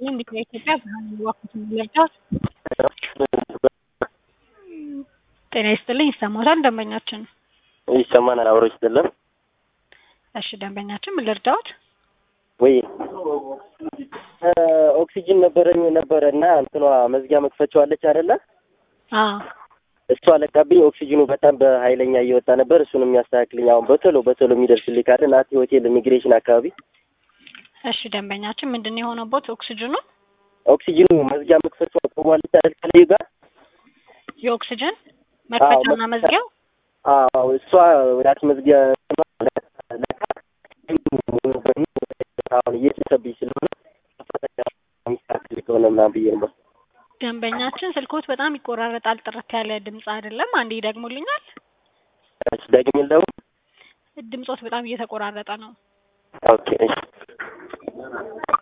ይስጥልኝ እንዴት ነው ኢትዮጵያ ብርሃን ዋኩትን ልርዳዎት? ጤና ይስጥልኝ ይሰማዎታል ደንበኛችን? ይሰማናል አብሮ ይስጥልን። እሺ ደንበኛችን ምን ልርዳዎት? ወይ ኦክሲጅን ነበረኝ ነበረ እና እንትኗ መዝጊያ መክፈቻው አለች አይደለ? አዎ እሷ ለቃብኝ። ኦክሲጅኑ በጣም በኃይለኛ እየወጣ ነበር። እሱን የሚያስተካክልኝ አሁን በቶሎ በቶሎ የሚደርስልኝ ካለ ናቲ ሆቴል ኢሚግሬሽን አካባቢ። እሺ ደንበኛችን ምንድን ነው የሆነቦት ኦክሲጅኑ? ኦክሲጅኑ መዝጊያ መክፈቻው ቆሟለች አይደል? ከላይ ጋር የኦክሲጅን መክፈቻና መዝጊያው አዎ እሷ ናቲ መዝጊያ ለቃ አሁን እየተሰብኝ ስለሆነ የሚስተካከል ከሆነ ምናምን ብዬ ነበር። ደንበኛችን ስልኮት በጣም ይቆራረጣል። ጥርት ያለ ድምፅ አይደለም። አንዴ ይደግሙልኛል? እሺ ደግሜ ደግሞ ድምፆት በጣም እየተቆራረጠ ነው። ኦኬ እሺ